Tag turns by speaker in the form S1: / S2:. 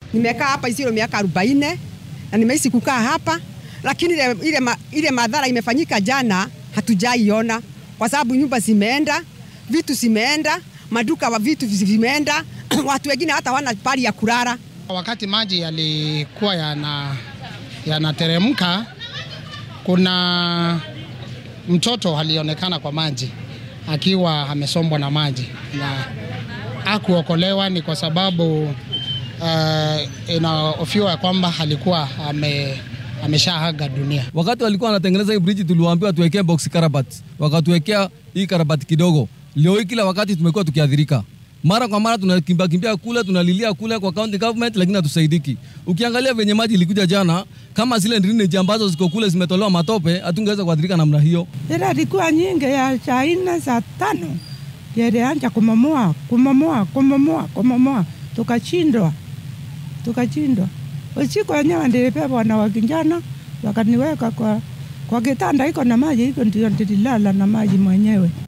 S1: Nimekaa hapa isiro miaka arobaini na nimeishi kukaa hapa, lakini ile, ile, ma, ile madhara imefanyika jana hatujaiona, kwa sababu nyumba zimeenda, vitu zimeenda, maduka wa vitu vimeenda, watu wengine hata wana pali ya kulala.
S2: Wakati maji yalikuwa yana yanateremka, kuna mtoto alionekana kwa maji akiwa amesombwa na maji na akuokolewa. Ni kwa sababu uh, inaofiwa kwamba alikuwa ame ameshaaga dunia.
S3: Wakati walikuwa wanatengeneza hii bridge, tuliwaambiwa tuwekee box karabati, wakatuwekea hii karabati kidogo. Leo hii kila wakati tumekuwa tukiadhirika mara kwa mara tunakimbia kimbia kule, tunalilia kule kwa county government, lakini hatusaidiki. Ukiangalia venye maji ilikuja jana, kama zile drainage ambazo ziko kule zimetolewa matope, hatungeweza kuadhirika namna hiyo.
S4: Ila ilikuwa nyingi ya saa nne saa tano ilianza kumomoa kumomoa kumomoa kumomoa, tukashindwa tukashindwa. Usiku wenyewe nilibebwa na wakijana wakaniweka kwa, kwa kitanda iko na maji, iko ndio nililala na maji mwenyewe.